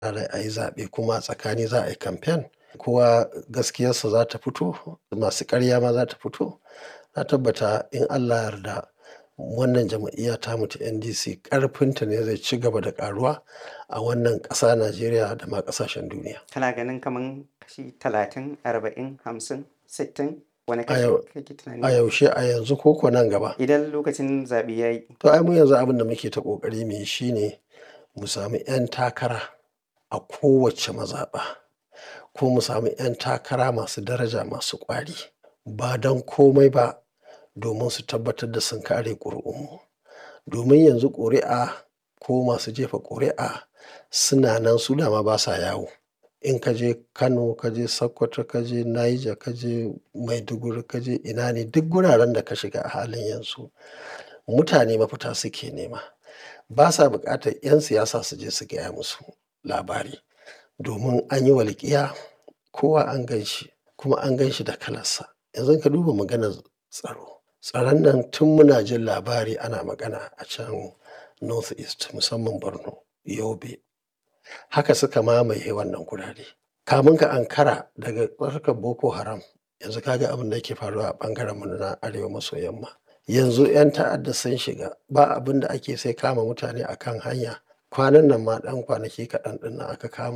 rai a yi zaɓe kuma a tsakani za a yi kamfen kowa gaskiyarsa za ta fito masu ƙarya ma za ta fito na tabbata in Allah ya yarda wannan jam'iyya tamu ta NDC ƙarfinta ne zai ci gaba da ƙaruwa a wannan ƙasa Najeriya da ma ƙasashen duniya. Kana ganin kaman kashi talatin, arba'in, hamsin, sittin wane A kashi yau kake a tunani? yaushe a yanzu ko ko nan gaba. Idan lokacin zaɓe ya yi. To ai mu yanzu abin da muke ta ƙoƙari mu yi shi ne mu sami 'yan takara a kowace mazaɓa ko mu sami 'yan takara masu daraja masu ƙwari ba don komai ba domin su tabbatar da sun kare ƙuri'unmu. Domin yanzu ƙuri'a ko masu jefa ƙuri'a suna nan su dama ba sa yawo. In ka je Kano, ka je Sokoto, ka je Niger, ka je Maiduguri, ka je ina ne duk guraren da ka shiga a halin yanzu mutane mafita suke nema. Ba sa buƙatar 'yan siyasa su je su gaya musu labari domin an yi walƙiya kowa an gan shi kuma an gan shi da kalarsa. Yanzu ka duba maganar tsaro. Tsaron nan tun muna jin labari ana magana a can North East musamman Borno, Yobe. Haka suka mamaye wannan gurare. Kamun ka ankara daga harkar Boko Haram yanzu ka ga abin da yake faruwa a ɓangarenmu na arewa maso yamma. Yanzu 'yan ta'adda sun shiga ba abin da ake sai kama mutane a kan hanya. Kwanan nan ma ɗan kwanaki kaɗan ɗin nan aka kama